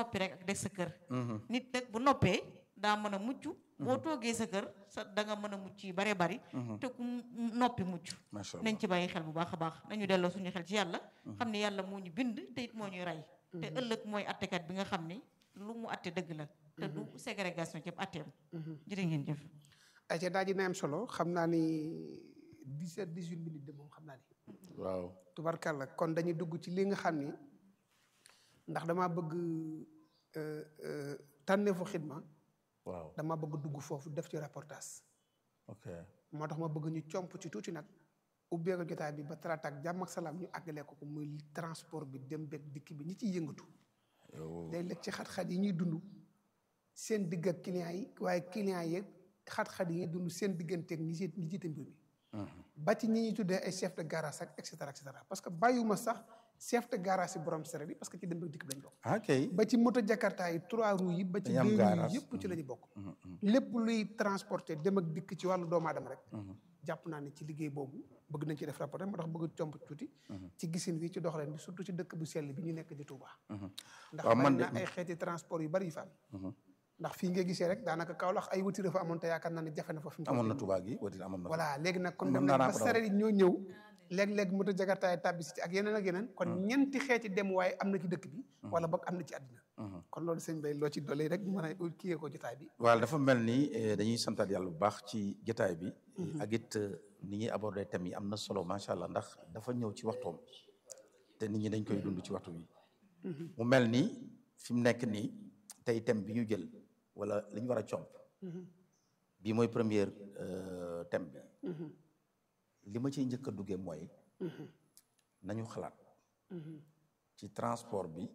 noppi rek ak des sa kër nit nag bu noppee daa mën a mucc boo toogee sa kër sa da nga mën a mucc yi bare bari te ku noppi mucc macha allah nañ ci bàyyi xel bu baax a baax nañu delloo suñu xel ci yàlla xam ne yàlla moo ñu bind te it moo ñuy rey te ëllëg mooy attekat bi nga xam ne lu mu atte dëgg la te du ségrégation ci atteem jërë ngeen jëf ay ca daa ji na am solo xam naa ni 17 18 minutes de moom xam naa ni waaw tubarkàlla kon dañuy dugg ci li nga xam ni ndax dama bëgg euh, euh, tànneefu xidma waaw dama bëgg dugg foofu def ci reportage ok moo tax ma bëgg ñu comp ci tuuti nag ubbee ko jotaay bi ba talaata ak jàmm ak salaam ñu àggalee ko ko muy transport bi dem beeg dikk bi ñi ciy yëngatu yow day lekk ci xat-xat yi ñuy dund seen digg ak clients yi waaye clients yi xat-xat yi ñuy dund seen digganteeg ñi ci ñi jiite mbir mi ba ci ñi ñuy tuddee ay chef de garage ak et cetera et cetera parce que bàyyiwuma sax chef de garage yi borom sere bi parce que ci dem beeg dikk bi lañ bokk ah kay ba ci moto jakarta yi trois roues yi ba ci Dañu am deux roues garage. yi yëpp ci la ñu bokk lépp luy transporter dem ak dikk ci wàllu doomu aadama rek jàpp naa ne ci liggéey boobu bëgg nañ ci def rapport moo tax bëgg comp tuuti ci gisin wi ci doxaleen bi surtout ci dëkk bu sell bi ñu nekk di Touba ndax waaw man bari de- na ay xeeti transport yu bari yu fa am ndax fii nga gisee rek daanaka Kaolack ay wuti dafa amoon te yaakaar naa ne jafe na fa fi mu toll amoon na nii. Touba gi watin amoon na voilà léegi nag kon Mën dem naa nañ naa ba ko daw. sareet yi ñoo ñëw léeg-léeg moto jakartaay tàbbi si ci ak yeneen ak yeneen kon ñeenti xeeti dem waaye am na ci dëkk bi wala boog am na ci àddina kon loolu sëñ Bay loo ci dolli rek mën a kiyee ko jotaay bi waaw dafa mel ni eh, dañuy santaat yàlla bu baax ci jotaay bi ak it eh, ni ñuy aborder thème yi am na solo macha allah ndax dafa ñëw ci waxtoom te nit ñi dañ koy dund ci waxtu bi mu mel ni fi mu nekk nii tey thème bi ñu jël wala li ñu war a comp bii mooy première euh, thème bi li ma ciy njëkk a duggee mooy nañu xalaat ci transport bi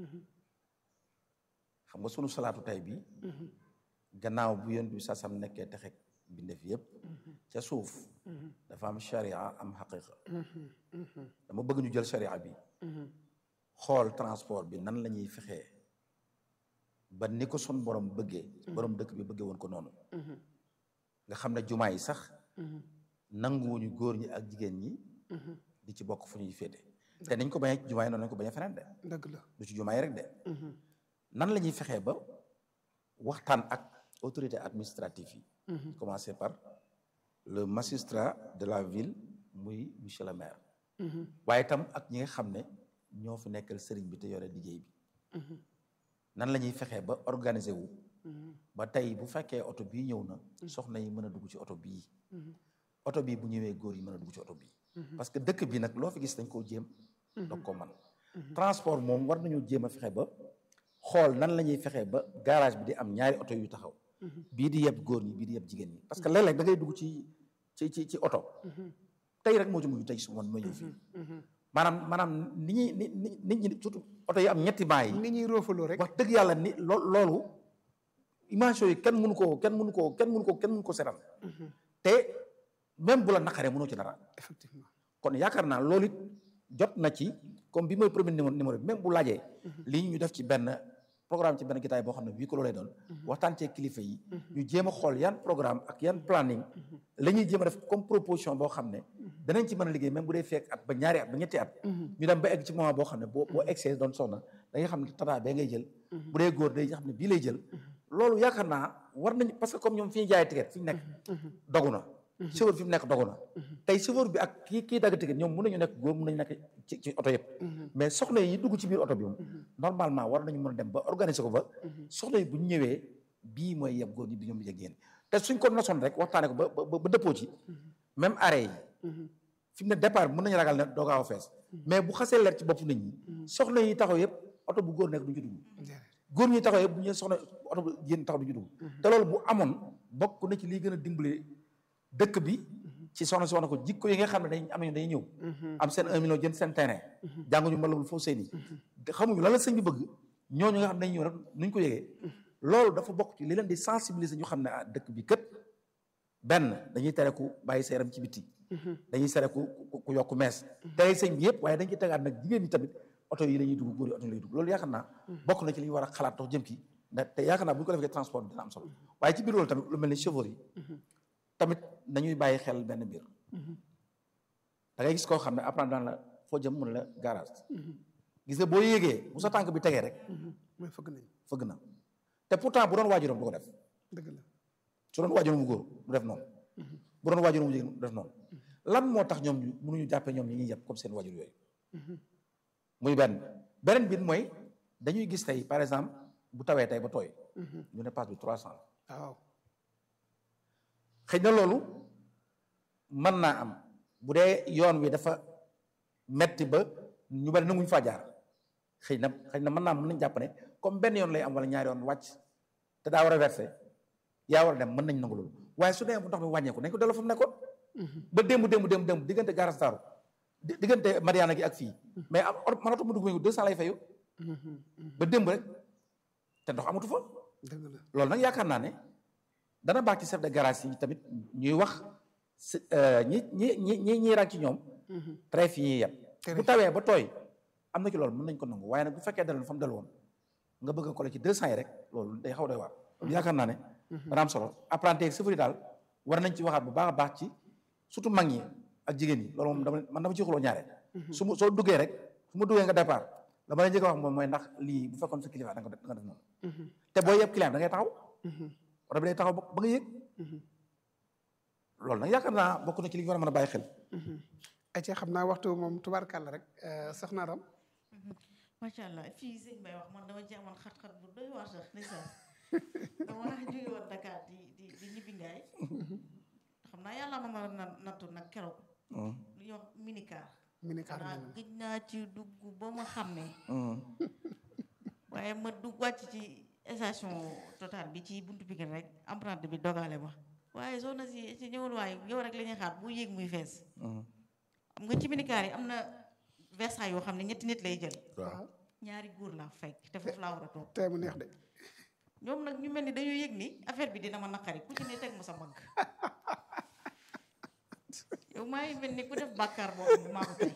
xam nga sunu salaatu tey bi gannaaw bu yonent bi sasam nekkee texeg bindeef yëpp ca suuf dafa am sharia am xaqiqa dama bëgg ñu jël sharia bi xool transport bi nan la ñuy fexee ba ni ko sun borom bëggee borom dëkk bi bëggee woon ko noonu nga xam ne jumaa yi sax nanguwuñu góor ñi ak jigéen ñi di ci bokk fu ñuy féete te niñ ko bañee ci jumaa yi noonu lañ ko bañee feneen de dëgg la du ci jumaa yi rek de nan la ñuy fexee ba waxtaan ak autorité administrative yi commencer par le magistrat de la ville muy monsieur le maire waaye itam ak ñi nga xam ne ñoo fi nekkal sëriñ bi te yore liggéey bi nan la ñuy fexee ba organiser wu ba tey bu fekkee oto bii ñëw na soxna yi mën a dugg ci oto bii oto bii bu ñëwee góor yi mën a dugg ci oto bii parce que dëkk bi nag loo fi gis dañ koo jéem doog ko man transport moom war nañu jéem a fexe ba xool nan la ñuy fexee ba garage bi di am ñaari oto yu taxaw bii di yeb góor ñi bii di yeb jigéen ñi parce que léeg-léeg da ngay dugg ci ci ci ci oto tey rek moo ci mujj tey su man ma ñëw fii maanaam maanaam ni ñuy ni ni nit ñi surtout oto yi am ñetti baa yi ni ñuy roofaloo rek wax dëgg yàlla ni loo loolu image yooyu kenn mënu koo kenn mënu koo kenn mënu koo kenn mënu ko seetal te même bu la naqaree mënoo ci dara effectivement kon yaakaar naa loolu it jot na ci comme bi mooy premier numéro numéro bi même bu laajee lii ñu def ci benn programme ci benn gitaay boo xam ne bii ko lay doon waxtaan cee kilifa yi ñu jéem a xool yan programme ak yan planning la ñuy jéem a def comme proposition boo xam ne danañ ci mën a liggéey même bu dee fekk at ba ñaari at ba ñetti at ñu dem ba egg ci moment boo xam ne boo boo egsee doon soxna da nga xam ne tata bee ngay jël bu dee góor day xam ne bii lay jël loolu yaakaar naa war nañ parce que comme ñoom fi ñu jaay ticket fi ñu nekk dogu na chauffeur fi mu nekk dogu na tey chauffeur bi ak kii kii dagg ticket ñoom mun nañu nekk góor mun nañu nekk ci ci oto yëpp mais soxna yi dugg ci biir oto bi moom normalement war nañu mën a dem ba organiser ko ba soxna yi bu ñu ñëwee bii mooy yeb góor ñi bi ñoom bi jegéen te suñ ko nosoon rek waxtaane ko ba ba ba dëppoo ci même arrêt yi fi mu ne départ bi mën nañu ragal ne doo gaaw a fees mais bu xasee leer ci bopp nit ñi soxna yi taxaw yëpp oto bu góor nekk du ñu dugg góor ñi taxaw yëpp bu ñu soxna oto bu jigéen taxaw du ñu dugg te loolu bu amoon bokk na ci liy gën a dimbali dëkk bi ci soxna si wax na ko jikko yi nga xam ne dañ am nañu dañuy ñëw am seen un million jënd seen terrain jànguñu mbalabul foofu seen i xamuñu lan la sëñ bi bëgg ñooñu nga xam ne dañuy ñëw rek nuñ ko yëgee loolu dafa bokk ci li leen di sensibiliser ñu xam ne ah dëkk bi kët benn dañuy tere ku bàyyi sa yaram ci biti dañuy tere ku ku yokk mees tere sëñ bi yëpp waaye dañ ci tegaat nag jigéen ñi tamit oto yi la ñuy dugg góor yi oto yi la ñuy dugg loolu yaakaar naa bokk na ci li ñu war a xalaat dox jëm ki ndax te yaakaar naa bu ñu ko defee transport dina am solo waaye ci biir loolu tamit lu mel ni chauffeur yi tamit nañuy bàyyi xel benn mbir da ngay gis koo xam ne apprendre daan la foo jëm mun la garage gis nga boo yéegee bu sa tànk bi tegee rek mooy fëgg nañ fëgg na te pourtant bu doon waajuram du ko def dëgg la su doon waajuram bu góor du def noonu bu doon waajuram bu jigéen du def noonu lan moo tax ñoom ñu mënuñu jàppee ñoom ñi ñuy yàpp comme seen waajur yooyu muy benn beneen bi mooy dañuy gis tey par exemple bu tawee tey ba tooy ñu ne passe bi trois cent waaw xëy na loolu mën naa am bu dee yoon wi dafa metti ba ñu bari nanguñu faa jaar xëy na xëy na mën naa am mën nañ jàpp ne comme benn yoon lay am wala ñaari yoon wàcc te daa war a versé yaa war a dem mën nañ nangu loolu waaye su dee bu ndox mi wàññeeku nañ ko delloo fa mu nekkoon ba démb démb démb démb diggante Garas Daaru di- diggante Mariana gi ak fii mais am or man oto mu dugg mu deux cent lay fayu ba démb rek te ndox amatu fa dëgg la loolu nag yaakaar naa ne dana baax ci chef de garage yi tamit ñuy wax si ñi ñi ñi ñi ñiy rànk ci ñoom trèf yi ñuy yeb bu tawee ba tooy am na ci loolu mën nañ ko nangu waaye nag bu fekkee daloon fa mu dal woon nga bëgg a coller ci deux cent yi rek loolu day xaw doy waar yaakaar naa ne dana am solo apprenti ak chauffeur yi daal war nañ ci waxaat bu baax a baax ci surtout mag ñi ak jigéen ñi loolu moom dama man dama ci xuloo ñaare su ma soo duggee rek su ma duggee nga départ dama lay njëkk a wax moom mooy ndax lii bu fekkoon sa kilifa da nga ko def da nga def noonu te boo yeb client da ngay taxaw oto bi day taxaw ba ba nga yëg loolu nag yaakaar naa bokk na ci li ñu war a mën a bàyyi xel ay ci xam naa waxtu moom tubaarkàlla rek soxna Ram macha allah fii sëñ Bay wax man dama ci amoon xat-xat bu doy waar sax ndeysaan dama jóge woon Dakar di di di ñibbi ngaay xam naa yàlla ma ma na nattu nag keroog lu ñuy wax minicar minicar xanaa nañ gëj naa ci dugg ba ma xam ne waaye ma dugg wàcc ci station total bi ci buntu Pikine rek emprunté bi dogale ma waaye soxna si si ñëwul waaye yow rek la ñuy xaar bu yéeg muy fees xam nga ci minicar yi am na Versailles yoo xam ne ñetti nit lay jël waaw ñaari góor laa fekk te foofu laa war a toog tey mu neex de ñoom nag ñu mel ni dañoo yëg ni affaire bi dina ma naqari ku ci ne teg ma sa mbagg yow maa ngi mel ni ku def bàkkaar boo xam ne maa ko tey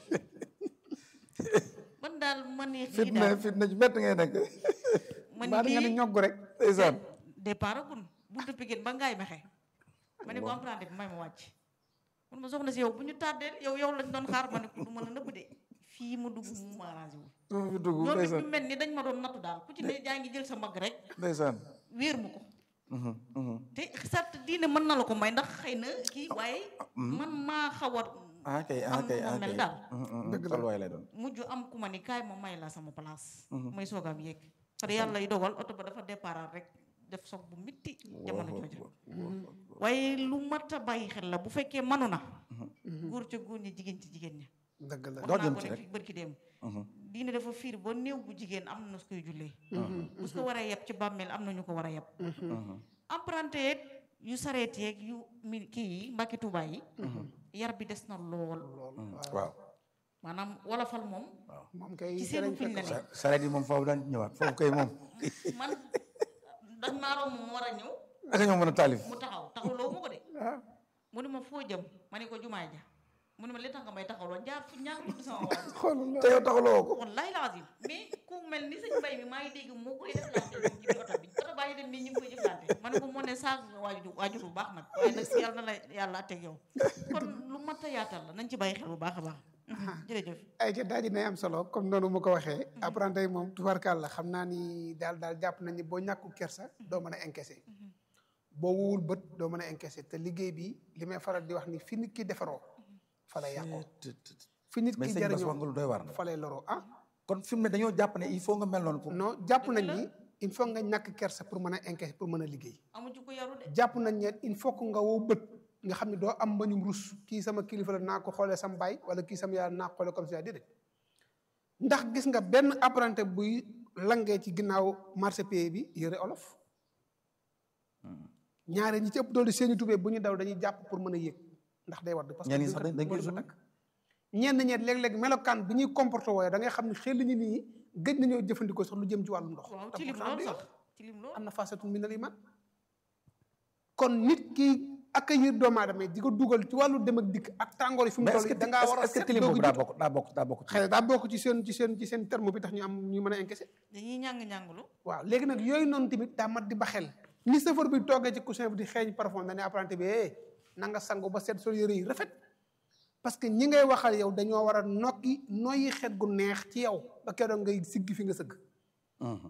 man daal man ni xii fitna daal fitna ju métti ngay nekk man mbaa da nga ne lii ñogg rek ndeysaan départ agun buntu Pikine ba ngaay mexe ma ne ko emprunté bi may ma wàcc mun ma soxna si yow bu ñu tàddeel yow yow lañ doon xaar ma ne ko du ma la nëbb de fii mu dugg mu ma arrangé wul moom fi dugg ñoom it ndeysaan ñu mel ni dañ ma doon nattu daal ku ci ne jaa ngi jël sa mbagg rek ndeysaan wéer mu ko Mhm, mhm. te sart diine mën na la ko may ndax xëy na kii waaye man maa xaw a ah kay ah am kay nu ma ah mel kay daal Mhm, mhm. Dëgg la. tolluwaay lay doon mujj am ku ma ni kaay ma may la sama place may soogaam yéeg far yàlla yi dogal oto ba dafa départ rek def soog bu mitti jamono jooju waaye lu mat a bàyyi xel la bu fekkee manu na góor ca góor ñi jigéen ci jigéen ñi dëgg la wax doo naa jëm ko ci rek rek. fi bërki dem Mhm. diine dafa fiir ba néew bu jigéen am na su koy jullee bu su ko war a yeb ci bàmmeel am na ñu ko war a yeb Mhm. emprunté yeeg yu sareet yeeg yu mi kii yi mbakki tubaay yi yar bi des na lool lool Mhm. waaw waaw maanaam wolofal moom moom kay ci ci seenu lañ fiñ la fekk ne Sa- sareet yi moom foofu daan ñëwaat foofu kay moom man dañ maa romb mu war a ñëw ak ñoo mën a taalif mu taxaw taxawloo ma ko de ah mu ne ma foo jëm ma ne ko jumaay ja mu ne ma li tax nga may taxawloo jaar fu ñaar tudd sama waaj xoolal te yow taxuloo ko wallaay lazim mais ku mel ni sëñ mbay mi maa ngi dégg moo koy deflante moom ci biir oto bi oto baa ngi dem nii ñu ngi koy jëflante ma ne ko moo ne saag nga waajur waajur bu baax nag waaye nag si yàlla na la yàlla teg yow kon lu mat a yaatal la nañ ci bàyyi xel bu baax a baax jërëjëf ay ca daal dina am solo comme noonu mu ko waxee apprenti yi moom tubarkàlla xam naa ni daal daal jàpp nañ ni boo ñàkku kersa doo mën a encaissé boo wowul bët doo mën a encaissé te liggéey bi li may faral di wax ni fi nit ki defaroo fa lay yàqoo fi nit mais ki sëñ Bass wax nga jariñoo lu doy waar na fa lay loroo ah kon fi mu ne dañoo jàpp ne il faut nga mel noonu pour non jàpp nañ ni il faut nga ñàkk kersa pour mën a encaissé pour mën a liggéey amu ci ko yaru de jàpp nañ ne il faut que nga wow bët nga xam ne doo am mbañum rus kii sama kilifa la naa ko xoolee sam baay wala kii sama yaay naa ko xoolee comme ça déedéet ndax gis nga benn apprenti buy langee ci ginnaaw marché pays bi yëre olof ñaare ñi ci ëpp doole seeni tubéy bu ñu daw dañuy jàpp pour mën a yéeg ndax day wadd parce que ñenn ñi duñ sax ko- dañ- dañ koy duñ ko summi. takk. ñenn ñeet léeg-léeg melokaan bi ñuy comporté wooye da ngay xam ne xel ñi nii gëj nañoo jëfandikoo sax lu jëm ci wàllum ndox waaw te ci lim pourtant lool day- sax ci lim lool am na façatu minal iman kon nit ki accueillir doomu aadama yi di ko dugal ci wàllu dem ak dikk ak tàngoor yi fi mu mais est-ce toll que da ngaa war a est-ce que set tilim doog boobu a daa jug. bokk daa bokk daa bokk ci xëy na daa bokk ci seen ci seen ci seen terme bi tax ñu am ñu mën a encaissé dañuy ñàng-ñànglu waaw léegi nag yooyu noonu tamit daa mat di ba xel ni chauffeur bi toogee ci coussin bi di xeeñ parfum dañuy apprenti bi eh na nga sangu ba set sol yëre yi rafet parce que ñi ngay waxal yow dañoo war a nokki noyyi xet gu neex ci yow ba keroog ngay siggi fi nga sëgg Mhm.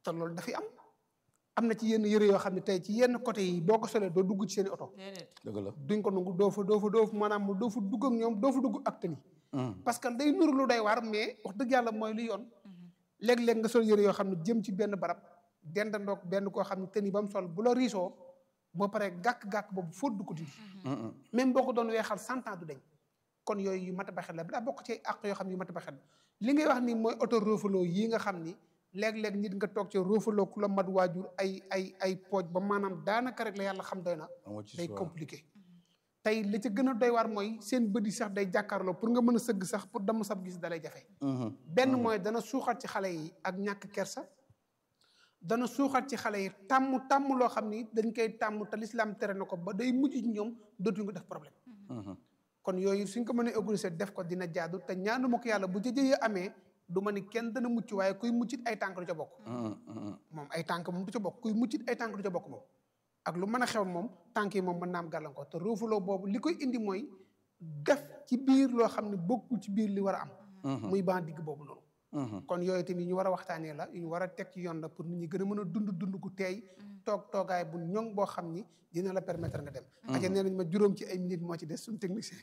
te loolu dafay am am na ci yenn yëre yoo xam ne tey ci yenn côté yi boo ko solee doo dugg ci seen i oto déedéet dëgg la duñ ko nangu doo fa doo fa doo fa maanaam doo fa dugg ak ñoom doo fa dugg ak tëni parce que day nuru lu day waar mais wax dëgg yàlla mooy lu yoon léeg-léeg nga sol yëre yoo xam ne jëm ci benn barab dendandoog benn koo xam ne tëni ba mu sol bu la riisoo boo paree gàkk-gàkk boobu fóot du ko dindi même boo ko doon weexal cent ans du dañ kon yooyu yu mat a baxel la daa bokk ci àq yoo xam ne yu mat a baxel li ngay wax ni mooy auto roofaloo yii nga xam ni léeg-léeg nit nga toog ci roofaloo ku la mat waajur ay ay ay pooj ba maanaam daanaka rek la yàlla xam doy na amoo ci day choix. compliqué tey li ci gën a doy waar mooy seen bët yi sax day jàkkaarloo pour nga mën a sëgg sax pour dama sab gis dalay jafe Mhm. benn mooy dana suuxat ci xale yi ak ñàkk kersa dana suuxat ci xale yi tàmm tàmm loo xam ni dañ koy tàmm te lislaam tere na ko ba day mujj ci ñoom dootuñu ko def problème Mhm. kon yooyu suñ ko mënee organiser def ko dina jaadu te ñaanu ma ko yàlla bu jëjëyee amee du ma ni kenn dana mucc waaye kuy muccit ay tànk du ca bokk Mhm. Mhm. moom ay tànk moom du ca bokk kuy muccit ay tànk du ca bokk moom ak lu mën a xew moom tànk yi moom mën naa am gàllankoor te roofuloo boobu li koy indi mooy def ci biir loo xam ne bokkul ci biir li war a am muy ban digg boobu noonu Mhm. kon yooyu tamit yu ñu war a waxtaanee la yu ñu war a teg ci yoon la pour nit ñi gën a mën a dund dund gu teey toog toogaay bu ñoŋ boo xam ni dina la permettre nga dem aca nee nañ ma juróom ci ay minutes moo ci des suñu technicien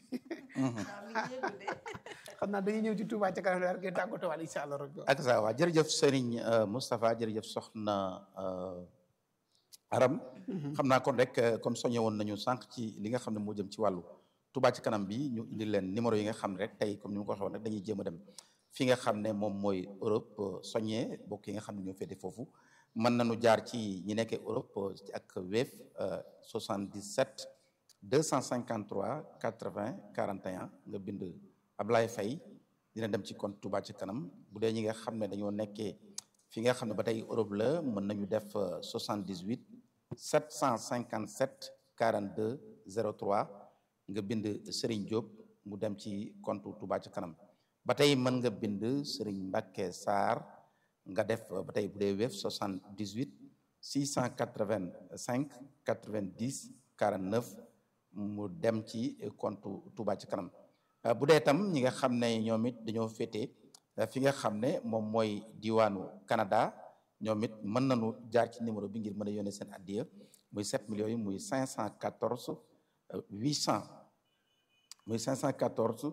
xam naa dañuy ñëw ci Touba ca kanam daal ngeen tàggatoo waal incha allah rabbi ak sa waa jërëjëf Serigne euh, Moustapha jërëjëf soxna euh, Aram xam naa kon rek euh, comme soññe woon nañu sànq ci li nga xam ne moo jëm ci wàllu Touba ci kanam bi ñu indi leen numéro yi nga xam ne rek tey comme ni ma ko waxee woon rek dañuy jéem a dem fi nga xam ne moom mooy Europe euh, soññee bokk yi nga xam ne ñoo féete foofu mën nañu jaar ci ñi nekkee Europe euh, ci ak Wave euh, 77 253 80 41 nga bind Ablaye Faye dina dem ci compte Touba ci kanam bu dee ñi nga xam ne dañoo nekkee fi nga xam ne ba tey Europe la mën nañu def euh, 78 757 42 03 nga bind Serigne Diop mu dem ci compte Touba ci kanam ba tey mën nga bind Serigne Mbacke Sarr nga def euh, ba tey bu dee Wave 78 685 90 49 mu dem ci compte Touba ci kanam Uh, bu dee tam ñi nga xam ne ñoom it dañoo féete uh, fi nga xam ne moom mooy diwaanu Canada ñoom it mën nañu jaar ci numéro bi ngir mën a yónnee seen addiya muy 7 millions yi muy 514 uh, 800 muy 514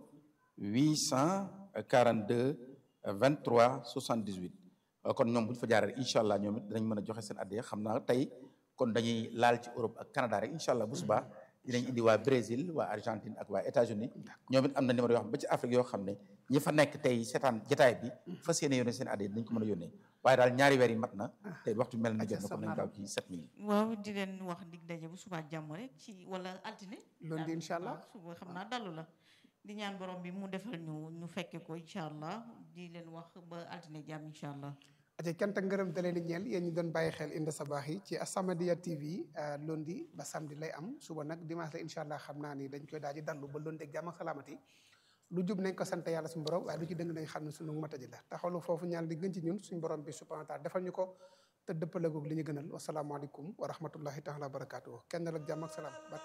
842 23 78 Uh, kon ñoom bu ñu fa jaaree incha allah ñoom it dinañ mën a joxe seen addiya xam naa tey kon dañuy laal ci Europe ak Canada rek incha allah bu subaa dinañ indi waa Brésil waa Argentine ak waa États-Unis ñoom it am na numéro yoo xam ba ci Afrique yoo xam ne ñi fa nekk tey seetaan jotaay bi fas yéene yónnee seen addiya dinañ ko mën a yónnee waaye daal ñaari weer yi mat na te waxtu mel na jot na kon nañ gaaw ci 7 minutes waaw di leen wax dig daje bu subaa jàmm rek ci wala altine Lundi daal- incha allah. waaw, suba xam naa dalu la di ñaan borom bi mu defal ñu ñu fekke ko incha allah di leen wax ba altine jàmm incha allah aca cant ak ngërëm da leen di ñeel yéen ñu doon bàyyi xel Inda Sabaax yi ci As-Samadiyya TV euh, lundi ba samedi lay am suba nag dimanche la incha allah xam naa ni dañ koy daal di dallu ba lundi ak jàmm ak salaamati lu jub nañ ko sant yàlla suñu borom waaye lu ci dëng nañ xam ne suñu mataji la taxawlu foofu ñaan di gën ci ñun suñu borom bi subhanahu wa taala defal ñu ko te dëppalegoog li ñu gënal wasalaamaaleykum wa rahmatullahi taala wa barakaatuhu kenn la ak jàmm ak salaam